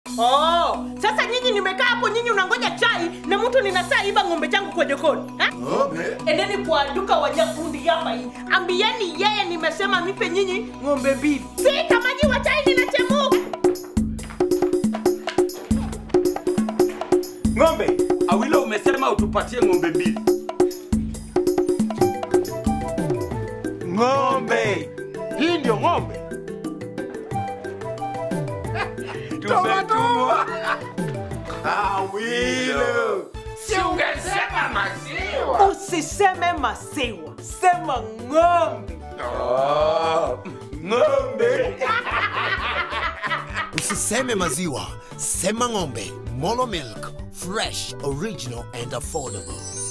Oh, sasa nyinyi nimekaa hapo, nyinyi unangoja chai na mtu ninasaa iba ng'ombe changu kwa jokoni ha? Ng'ombe? Endeni kwa duka Wanyakundi hapa hii, ambieni yeye nimesema nipe nyinyi ng'ombe mbili. Sita maji wa chai ninachemuka. Ng'ombe, Awilo umesema utupatie ng'ombe mbili. Ng'ombe. Hii ndio ng'ombe. Tumetumwa. Awilo. Si ungesema maziwa. Usiseme maziwa, sema ng'ombe. Oh, ng'ombe. Usiseme maziwa, sema ng'ombe. Molo milk, fresh, original and affordable.